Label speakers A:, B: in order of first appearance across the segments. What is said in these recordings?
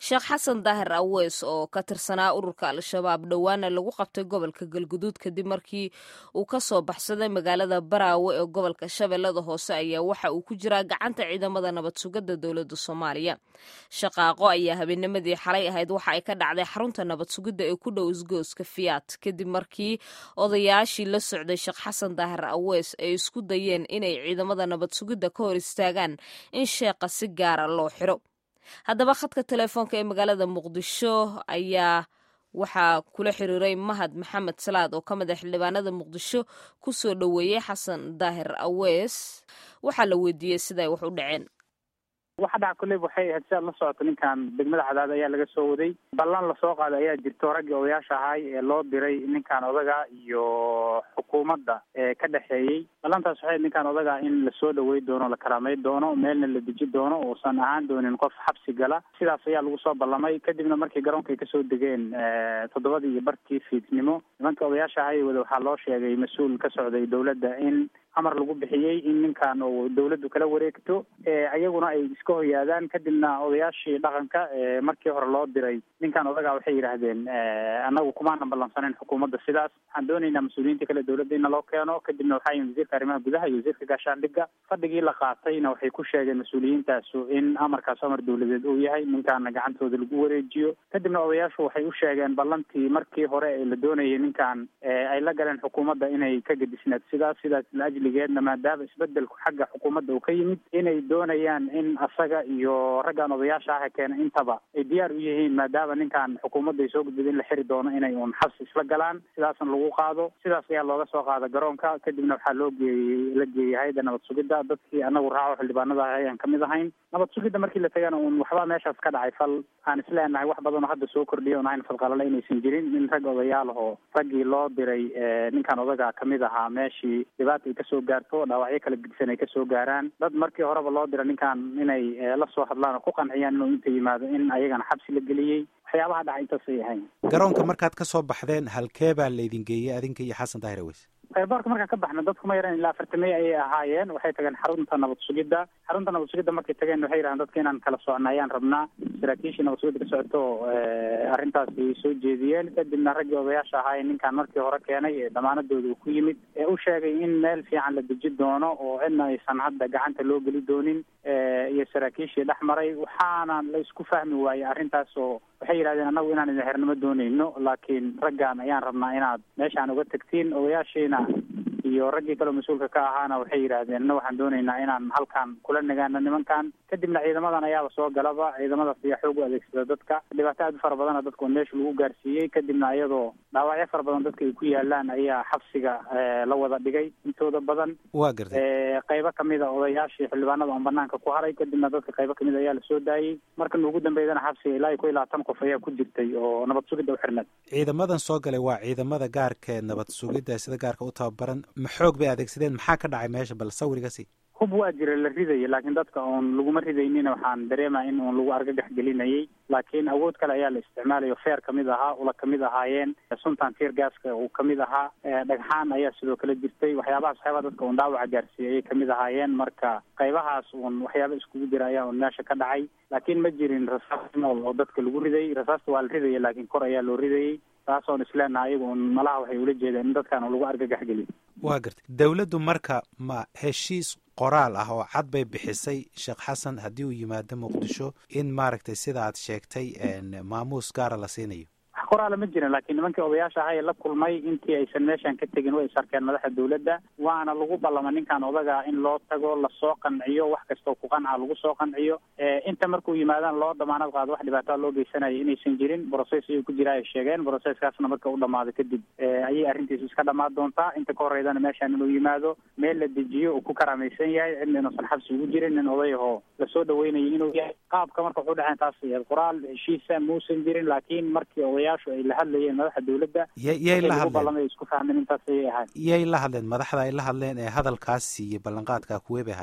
A: sheekh xasan daahir aweys oo ka tirsanaa ururka al-shabaab dhowaana lagu qabtay gobolka galguduud kadib markii uu ka soo baxsaday magaalada baraawe ee gobolka shabeellada hoose ayaa waxa uu ku jiraa gacanta ciidamada nabad sugidda dowladda soomaaliya shaqaaqo ayaa habeennimadii xalay ahayd waxa ay ka dhacday xarunta nabad sugidda ee ku dhow isgooska fiyaat kadib markii odayaashii la socday sheekh xasan daahir aweys ay isku dayeen inay ciidamada nabad sugidda ka hor istaagaan in sheeqa si gaara loo xiro haddaba khadka telefoonka ee magaalada muqdisho ayaa waxaa kula xiriiray mahad maxamed salaad oo ka mid a xildhibaanada muqdisho ku soo dhoweeyey xasan daahir aweys waxaa la weydiiyey siday wax u dhaceen
B: waxa dhaca kolleyba waxay ahayd si aad la socoto ninkan degmada cadaad ayaa laga soo waday ballan lasoo qaaday ayaa jirto raggii odayaasha ahay ee loo diray ninkan odaga iyo xukuumadda ee ka dhexeeyey ballantaas waxay ninkan odaga in lasoo dhawey doono la karaamay doono meelna la deji doono uusan ahaan doonin qof xabsi gala sidaas ayaa lagu soo ballamay kadibna markii garoonka ay kasoo degeen toddobadii iyo barkii fiidnimo nimankii odayaasha ahay wada waxaa loo sheegay mas-uul ka socday dowladda in amar lagu bixiyey in ninkan uu dawladdu kala wareegto ayaguna ay iska hoyaadaan kadibna odayaashii dhaqanka markii hore loo diray ninkan odagaa waxay yidhaahdeen annagu kumaanan ballansaneyn xukuumadda sidaas waxaan doonaynaa mas-uuliyiinta kale dowladda in naloo keeno kadibna waxaa yimid wasiirka arrimaha gudaha iyo wasiirka gaashaandhigga fadhigii la qaatayna waxay ku sheegeen mas-uuliyiintaasu in amarkaas amar dawladeed uu yahay ninkaana gacantooda lagu wareejiyo kadibna odayaashu waxay u sheegeen ballantii markii hore ee la doonayay ninkan ay la galeen xukuumadda inay ka gedisneed sidaas sidaas laajligeedna maadaama isbedelku xagga xukuumadda uu ka yimid inay doonayaan in asaga iyo raggan odayaasha ah keena intaba ay diyaar u yihiin maadaama ninkan xukuumadda ay soo gudbida in la xiri doono inay uun xabsi isla galaan sidaasna lagu qaado sidaas ayaa looga soo qaada garoonka kadibna waxaa loo geeyey la geeyey hay-adda nabad sugidda dadkii anagu raaco xildhibaanada ah ayaan kamid ahayn nabad sugidda markii la tagana uun waxbaa meeshaas ka dhacay fal aan isleenahay wax badan oo hadda soo kordhiya on ahayn falqalale inaysan jirin in rag odayaal ahoo raggii loo diray ninkan odaga kamid ahaa meeshii dhibaata ay kasoo gaarto dhaawacyo kala gedisan ay kasoo gaaraan dad markii horeba loo dira ninkan inay la soo hadlaan oo ku qanciyaan inuu inta yimaado in ayagana xabsi la geliyey waxyaabaha dhaca intaasay ahayn
C: garoonka markaad ka soo baxdeen halkee baa laydin geeyey adinka iyo xasan daahir aweys
B: airboortka markaan ka baxna dadku ma yaran ilaa afartamey ayay ahaayeen waxay tageen xarunta nabad sugidda xarunta nabad sugidda markay tageen waxay yidhahdeen dadka inaan kala socna ayaan rabnaa saraakiishii nabad sugidda ka socoto arrintaasi soo jeediyeen kadibna raggii odayaasha ahaayee ninkan markii hore keenay ee damaanadooda uu ku yimid ee u sheegay in meel fiican la deji doono oo cidna aysan hadda gacanta loo geli doonin iyo saraakiishii dhex maray waxaana la isku fahmi waayey arrintaas oo waxay yidhahdeen annagu inaan idin xernimo doonayno laakiin raggan ayaan rabnaa inaad meeshaan uga tagtiin odayaashiina iyo raggii kaleo mas-uulka ka ahaana waxay yidhaahdeen na waxaan doonaynaa inaan halkan kula nagaano nimankan kadibna ciidamadan ayaaba soo galaba ciidamadaas ayaa xoog u adeegsada dadka dhibaato aad u fara badana dadka oo meesha lagu gaarsiiyey kadibna iyadoo dhaawacyo fara badan dadka ay ku yaalaan ayaa xabsiga la wada dhigay intooda badan
C: waa gartay
B: qaybo kamid a odayaashii xildhibaanada oon banaanka ku haray kadibna dadka qaybo kamid a ayaa lasoo daayey markan ugu dambeydana xabsiga ilaa iyo ku ilaa tan qof ayaa ku jirtay oo nabad sugidda u xirneed
C: ciidamadan soo galay waa ciidamada gaarka ee nabad sugidda sida gaarka u tababaran ma xoog bay adeegsadeen maxaa ka dhacay meesha bal sawiriga si
B: hub waa jira la ridaya laakiin dadka oon laguma ridaynina waxaan dareemaya in uun lagu argagax gelinayay laakiin awood kale ayaa la isticmaalayo feer kamid ahaa ula kamid ahaayeen suntan tier gaska uu kamid ahaa dhagxaan ayaa sidoo kale jirtay waxyaabahaas waxyaabaa dadka uun dhaawaca gaarsiiyay ayay kamid ahaayeen marka qaybahaas uun waxyaaba iskugu jira ayaa uun meesha ka dhacay laakiin ma jirin rasaas nool oo dadka lagu riday rasaasta waa la ridaya laakiin kor ayaa loo ridayay taasoon isleenaha ayaga un malaha waxay ula jeedeen in dadkan lagu argagax geliyo
C: waa gartay dawladdu marka ma heshiis qoraal ah oo cad bay bixisay sheekh xasan haddii uu yimaado muqdisho in maaragtay sida aad sheegtay maamuus gaara la siinayo
B: wax qoraala ma jirin laakiin nimankii odayaasha ahaa ee la kulmay intii aysan meeshan ka tegin way is arkeen madaxda dawladda waana lagu ballama ninkan odaga in loo tago lasoo qanciyo wax kastoo ku qanca lagu soo qanciyo inta markuu yimaadaan loo damaanad qaado wax dhibaataa loo geysanaya inaysan jirin brocess ayuu ku jira ay sheegeen brocesskaasna marka u dhamaado kadib ayay arrintiisu iska dhamaan doontaa inta ka horeydana meeshan inuu yimaado meel la dejiyo uu ku karaamaysan yahay cidna inuusan xabsi ugu jirin nin odayahoo lasoo dhaweynayo inuu yahay qaabka marka wuxuu dhexeen taas qoraal heshiisa muusan jirin laakiin markii odayaashu ay la hadlayeen madaxda dawladda
C: yay la hadleen
B: isku fahmeen intaas ayay ahayn
C: yay la hadleen madaxda ay la hadleen ee hadalkaas iyo ballanqaadka kuwee bay ahayn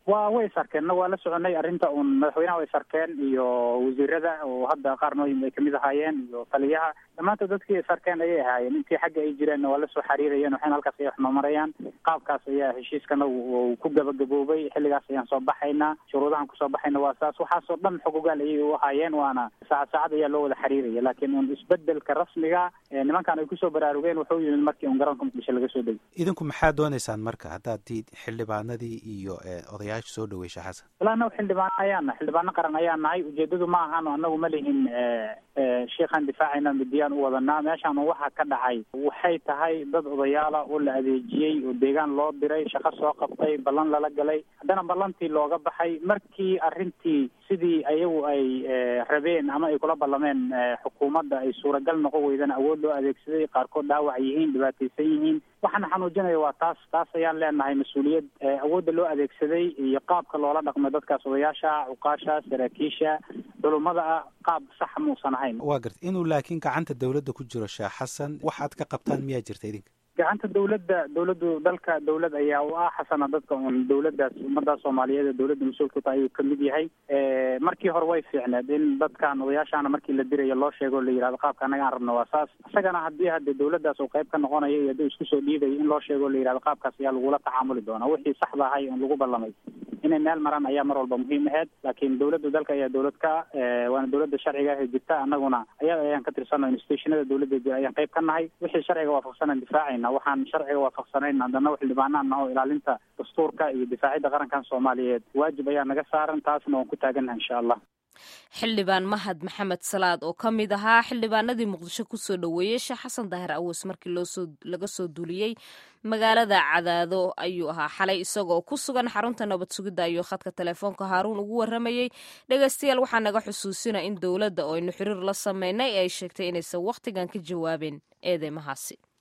B: waa way is arkeen na waa la soconay arrinta uun madaxweynaha way is arkeen iyo wasiirada oo hadda qaar nooyin ay kamid ahaayeen iyo taliyaha dhammaantood dadkii is arkeen ayay ahaayeen intii xagga ay jireenna waa lasoo xariirayeen waxayna halkaas ay wax mamarayaan qaabkaas ayaa heshiiskana uu ku gabagaboobay xilligaas ayaan soo baxaynaa shuruudahan kusoo baxayna waa saas waxaasoo dhan xogogaal ayay u ahaayeen waana saacad saacad ayaa loo wada xiriiraya laakiin un isbedelka rasmiga nimankan ay kusoo baraarugeen wuxuu yimid markii un garoonka muqdisho laga soo degay
C: idinku maxaa dooneysaan marka haddaad ti xildhibaanadii iyo odayaasha soo dhaweysha xasan
B: wala anagu xildhibaan ayaan nahay xildhibaano qaran ayaan nahay ujeedadu ma ahano anagu ma lihin sheikhaan difaacayna midiyaan u wadanaa meeshaan waxa ka dhacay waxay tahay dad odayaala oo la adeejiyey oo deegaan loo diray shaqo soo qabtay ballan lala galay haddana ballantii looga baxay markii arrintii sidii ayagu ay rabeen ama ay kula ballameen xukuumadda ay suuragal noqon weydana awood loo adeegsaday qaarkood dhaawac yihiin dhibaataysan yihiin waxaana xanuujinaya waa taas taas ayaan leenahay mas-uuliyad awoodda loo adeegsaday iyo qaabka loola dhaqmay dadkaas odayaasha cuqaasha saraakiisha culummada ah qaab sax muusan ahayn
C: waa garta inuu laakiin gacanta dawladda ku jiro sheekh xasan waxaad ka qabtaan miyaa jirta idinka
B: gacanta dawladda dawladdu dalka dawlad ayaa u ah xasana dadka un dawladdaas ummadaas soomaaliyeed ee dawladda mas-uulka tahay ayuu kamid yahay markii hore way fiicneed in dadkan odayaashaana markii la dirayo loo sheego la yihahdo qaabka annaga aan rabno waa saas isagana haddii hadde dawladdaas uu qayb ka noqonayo iyo haddii isku soo dhiibayo in loo sheego la yihahdo qaabkaas ayaa lagula tacaamuli doonaa wixii saxda ahay un lagu ballamay inay meel maraan ayaa mar walba muhiim aheyd laakiin dawladda dalka ayaa dawlad ka waana dawladda sharciga ah ee jirta annaguna ayada ayaan ka tirsano institutionada dawladda jira ayaan qayb ka nahay wixii sharciga waafaqsanan difaacayna waxaan sharciga waafaqsanayn haddana xildhibaanaan naho ilaalinta dastuurka iyo difaacidda qarankan soomaaliyeed waajib ayaa naga saaran taasna waan ku taagannaha insha allah
A: xildhibaan mahad maxamed salaad oo ka mid ahaa xildhibaanadii muqdisho kusoo dhoweeyey sheekh xasan daahir aweys markii loosoo laga soo duuliyey magaalada cadaado ayuu ahaa xalay isagoo ku sugan xarunta nabad sugidda ayuu khadka telefoonka haaruun ugu warramayey dhegaystayaal waxaa naga xusuusina in dowladda oo aynu xiriir la sameynay ay sheegtay inaysan wakhtigan ka jawaabeen eedeymahaasi